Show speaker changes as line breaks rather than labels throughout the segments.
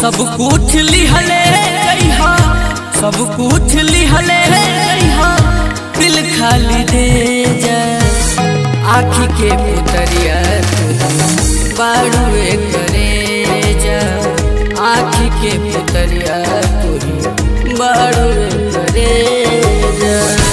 सब कुछ लिहले गईहा सब कुछ लिहले गईहा दिल खाली दे जा आखी के पुतरिया तू बाड़ुए करे जा आखी के पुतरिया तू बाड़ुए करे जा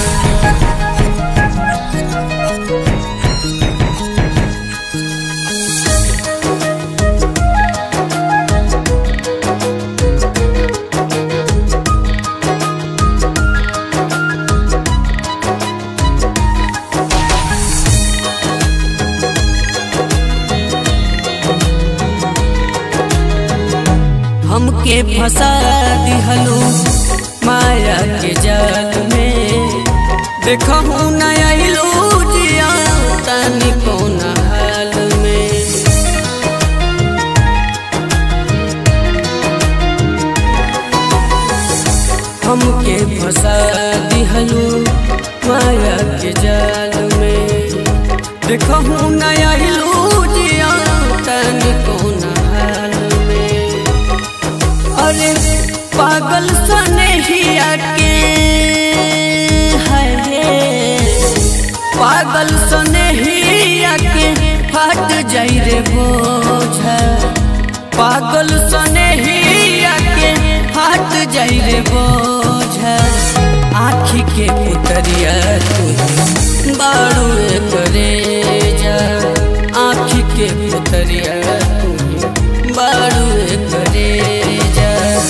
हमके फंसा दिहलो माया के जाल में देखहू नया जिया तनी कौन हाल में हमके फंसा दिहलो माया के जाल में देखहू नया जिया तनी कौन हाल में अरे पागल सने ही आके है पागल सने ही आके हट जाई रे बोझा पागल सने ही आके हट जाई रे बोझा आखी के पुतरिया तू बाड़ुए करे जा आखी के पुतरिया तू बाड़ुए करे जा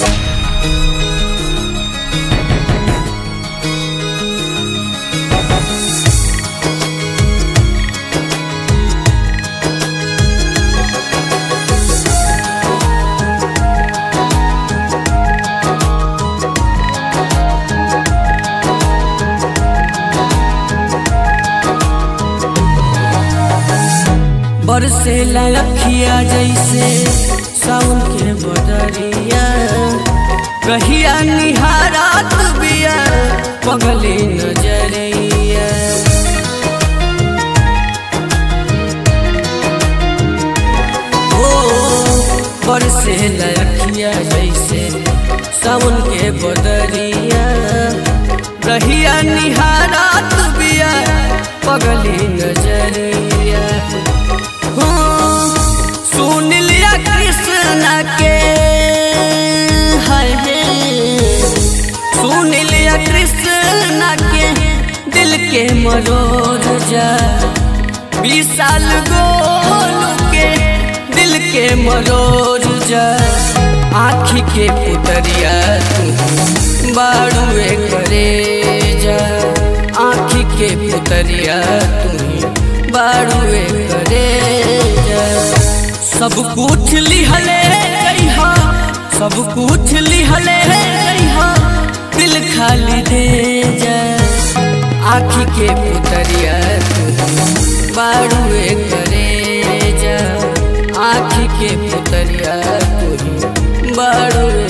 बरसे लखिया जैसे सावन के बदरिया कहिया निहारात बिया पगली नजरिया ओ बरसे लखिया जैसे सावन के बदरिया रहिया निहारात बिया पगली नजरिया सुन लिया कृष्ण के है सुन लिया कृष्ण के दिल के मरोर जा बीस साल गोल के दिल के मरोर जा आखी के पुतरिया तू बाड़ुए करे जा आखी के पुतरिया तू बाड़ुए करे जा सब कुछ लिहले गईहा सब कुछ लिहले गईहा दिल खाली दे जा आखी के पुतरिया तू बाड़ुए करे जा आखी के पुतरिया तू बाड़ुए